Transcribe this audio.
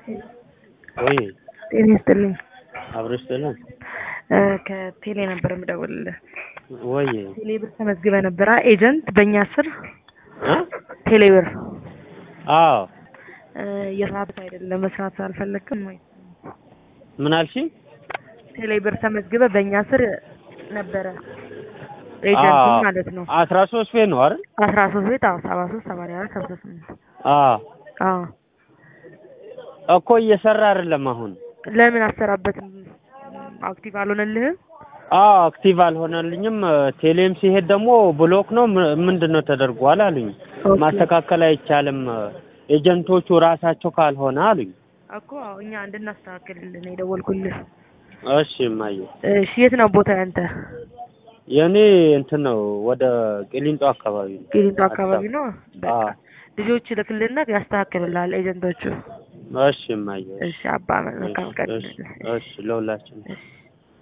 ወይ ጤና ይስጥልኝ። አብረሽ ጥለን እ ከቴሌ ነበር የምደውልልህ። ወይ ቴሌ ብር ተመዝግበ ነበረ ኤጀንት በእኛ ስር እ ቴሌ ብር አዎ እ የስራት አይደለም መስራት አልፈለግክም ወይ? ምን አልሽ? ቴሌ ብር ተመዝግበ በእኛ ስር ነበረ ኤጀንቱ አዎ። ማለት ነው። አስራ ሶስት ቤት ነው አይደል? አስራ ሶስት ቤት አዎ ሰባ ሶስት ሰማንያ አራት ሀምሳ ስምንት አዎ አዎ እኮ እየሰራ አይደለም አሁን። ለምን አሰራበትም አክቲቭ አልሆነልህም? አዎ አክቲቭ አልሆነልኝም። ቴሌም ሲሄድ ደግሞ ብሎክ ነው ም- ምንድን ነው ተደርጓል አሉኝ። ኦኬ። ማስተካከል አይቻልም ኤጀንቶቹ ራሳቸው ካልሆነ አሉኝ። እኮ አዎ እኛ እንድናስተካክልልን ነው የደወልኩልህ። እሺ እማዬ እሺ የት ነው ቦታ ያንተ? የእኔ እንትን ነው ወደ ቂሊንጦ አካባቢ ነው። ቂሊንጦ አካባቢ ነው። በቃ አዎ ልጆች ልክልና ያስተካክልልሃል ኤጀንቶቹ። እሺ እማዬ እሺ አባ መልካም ቀን። እሺ እሺ ለሁላችን እሺ